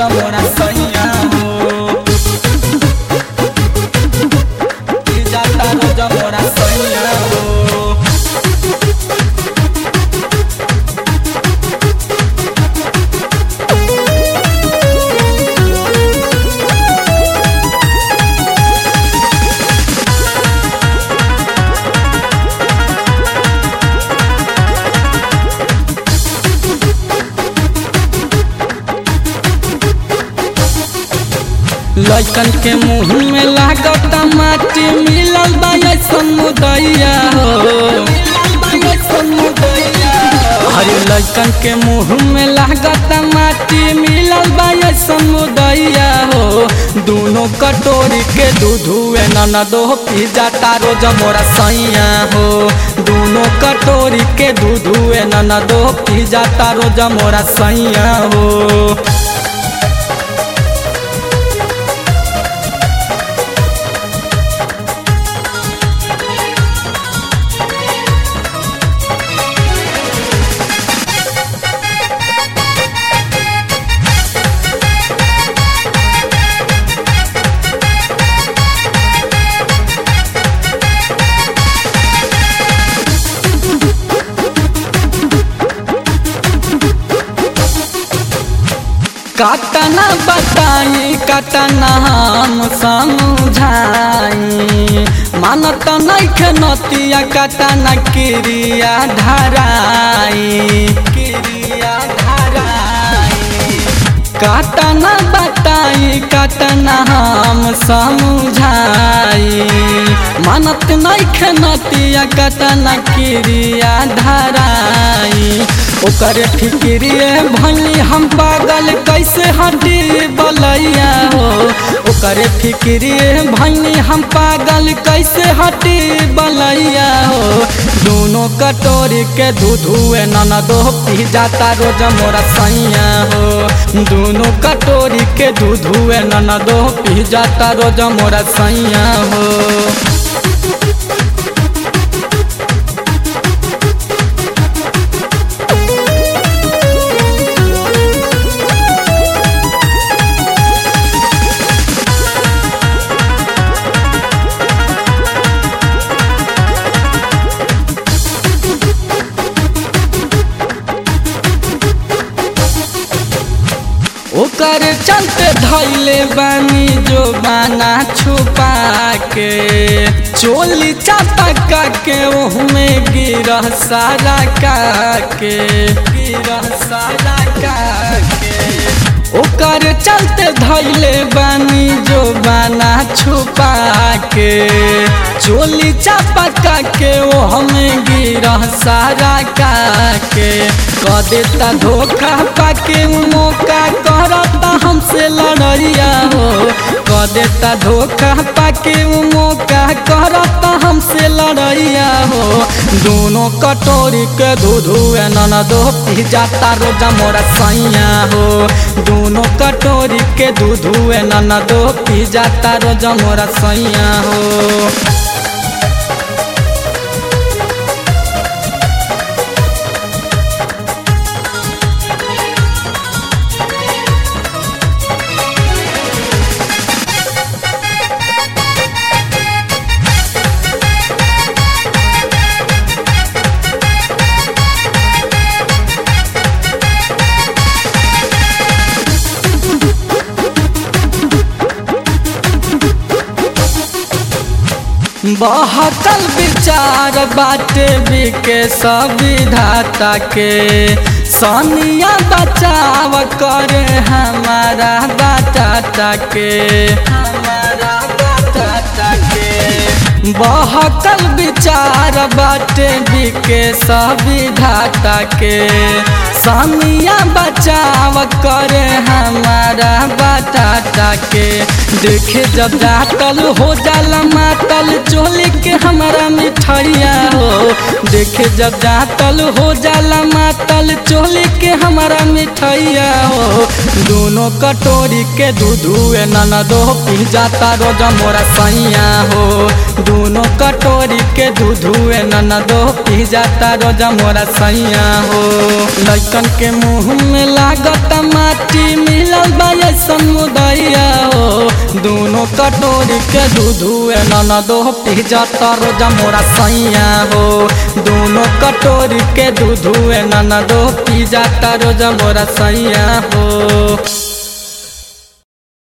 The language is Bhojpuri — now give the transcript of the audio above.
रोजा मोरा सैया हो पी जाता रोजा मोरा सैया हो लड़कन के मुंह में लागत माटी मिलल बा ऐसन मुदैया हो अरे लड़कन के मुंह में लागत माटी मिलल बा ऐसन मुदैया हो दोनों कटोरी के दूध हुए ननदो पी जाता रोज मोरा सैया हो दोनों कटोरी के दूध हुए ननदो पी जाता रोज मोरा सैया हो कतना बताई कतना हम समझाई मानत नैखे नतिया कतना क्रिया धराई क्रिया धराई कतना बताई कतना हम समझाई मानत नैखे नतिया कतना क्रिया धराई ओकर फिक्रिए भली हम पागल कैसे हटी बलैया हो ओकर फिक्रिए भली हम पागल कैसे हटी बलैया हो दोनों कटोरी के दूध हुए ननदो पी जाता रोज मोरा सैया हो दोनों कटोरी के दूध हुए ननदो पी जाता रोज मोरा सैया हो ओकर चलते धैले बानी जो बाना छुपा के चोली चापा के ओहमे गिरह सारा का के गिरह सारा का के ओकर चलते धैले बानी जो बाना छुपा के चोली चापा के वो हमें गिरह सारा का के क देता धोखा पाके उ मौका करता हमसे लड़ैया हो क देता धोखा पाके उ मौका करता हमसे लड़ैया हो दोनों कटोरी के दूध हुए ननदो पी जाता रोजा मोरा सैया हो दोनों कटोरी के दूध हुए ननदो पी जाता रोजा मोरा सैया हो बहकल विचार बाटे बिके सविधाता के सनिया बचाव करे हमारा बाटाटा के हमारा बाटाटा के बहकल विचार बाटे बिके सविधाता के सनिया बचाव करे हमारा बाटाटा के देखे जब जातल हो जाला मातल चोली के हमारा मिठाइया हो देखे जब जातल हो जाला मातल चोली के हमारा मिठाइया हो दोनों कटोरी के दूध हुए ननदो पी जाता रोज मोरा सैया हो दोनों कटोरी के दूध हुए ननदो पी जाता रोज मोरा सैया हो लड़कन के मुंह में लागत माटी मिलल बा दोनों कटोरी के दूध नन दो पी जाता रोजा मोरा सैया हो दोनों कटोरी के दूध नन दो पी जाता रोजा मोरा सैया हो